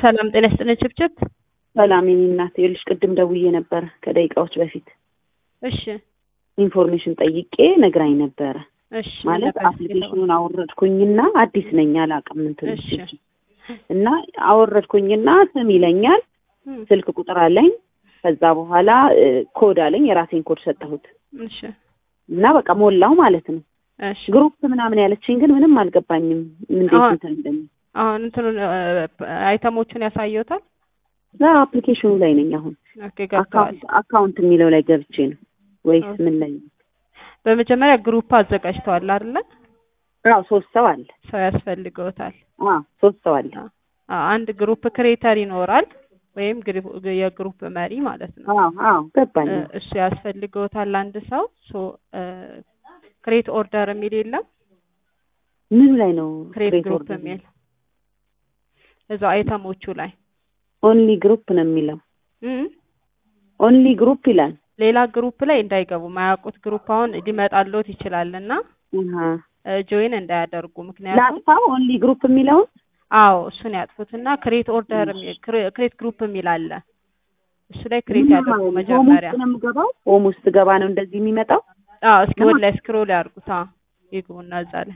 ሰላም ጤና ይስጥልኝ ችብችብ። ሰላም የኔ እናት፣ ይኸውልሽ ቅድም ደውዬ ነበረ ከደቂቃዎች በፊት እሺ ኢንፎርሜሽን ጠይቄ ነግራኝ ነበረ። እሺ ማለት ነበር እስኪ አፕሊኬሽኑን አወረድኩኝና አዲስ ነኝ አላውቅም እንትን እሺ። እና አወረድኩኝና ስም ይለኛል፣ እም፣ ስልክ ቁጥር አለኝ። ከዛ በኋላ እ፣ ኮድ አለኝ። የራሴን ኮድ ሰጠሁት እሺ እና በቃ ሞላው ማለት ነው። እሺ ግሩፕ ምናምን ያለችኝ ግን ምንም አልገባኝም። እንዴት አሁን- እንትን እንደሚ አሁን እንትኑን አይተሞቹን ያሳየውታል። አፕሊኬሽኑ ላይ ነኝ አሁን። ኦኬ ገብተዋል። አካውንት አካውንት የሚለው ላይ ገብቼ ነው ወይስ ኦኬ። ምን ላይ? በመጀመሪያ ግሩፕ አዘጋጅተዋል አይደለ? አዎ ሶስት ሰው አለ። ሰው ያስፈልገውታል። አዎ ሶስት ሰው አለ። አ- አንድ ግሩፕ ክሬተር ይኖራል ወይም ግሩ- የግሩፕ መሪ ማለት ነው። አዎ አዎ ገባኝ። እ፣ እሱ ያስፈልገውታል አንድ ሰው ሶ ክሬት ኦርደር የሚል የለም ምን ላይ ነው? ክሬት create ግሩፕ order? የሚል እዛው አይተሞቹ ላይ ኦንሊ ግሩፕ ነው የሚለው። እም፣ ኦንሊ ግሩፕ ይላል። ሌላ ግሩፕ ላይ እንዳይገቡ ማያውቁት ግሩፕ አሁን ሊመጣልዎት ይችላል እና አሃ ጆይን እንዳያደርጉ ምክንያቱም ላጥፋው ኦንሊ ግሩፕ የሚለውን አዎ እሱን ያጥፉትና ክሬት ኦርደር ክሬት ግሩፕ የሚል አለ እሱ ላይ ክሬት ምን ያደርጉ ማለት ነው? መጀመሪያ ሆም ውስጥ ነው የምገባው። ሆም ውስጥ ገባ ነው እንደዚህ የሚመጣው። አዎ እስኪ ወደ ላይ ስክሮል ያርጉት አዎ ይግቡና እዛ ላይ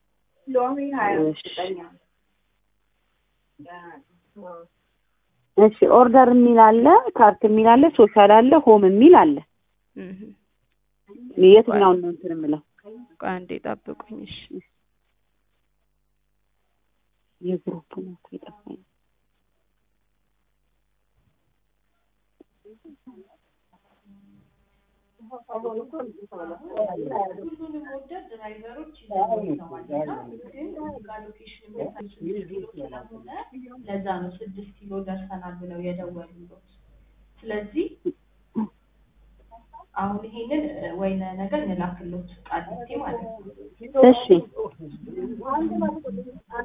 እሺ ኦርደር የሚል አለ፣ ካርት የሚል አለ፣ ሶሻል አለ፣ ሆም የሚል አለ። እህ የትኛውን ነው እንትን የምለው? ቆይ አንዴ ጠብቁኝ እሺ የግሩፕ ነው እኮ የጠፋኝ። ለዛ ነው ስድስት ኪሎ ደርሰናል ብለው የደወሉት። ስለዚህ አሁን ይሄንን እ፣ ወይነ ነገር እንላክሎት ቃሊቲ ማለት ነው እሺ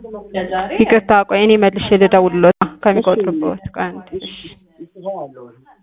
ለዛሬ ይቅርታ ቆይ እኔ መልሼ ልደውልልዎት ከሚቆጥሩበት ቆይ አንዴ እሺ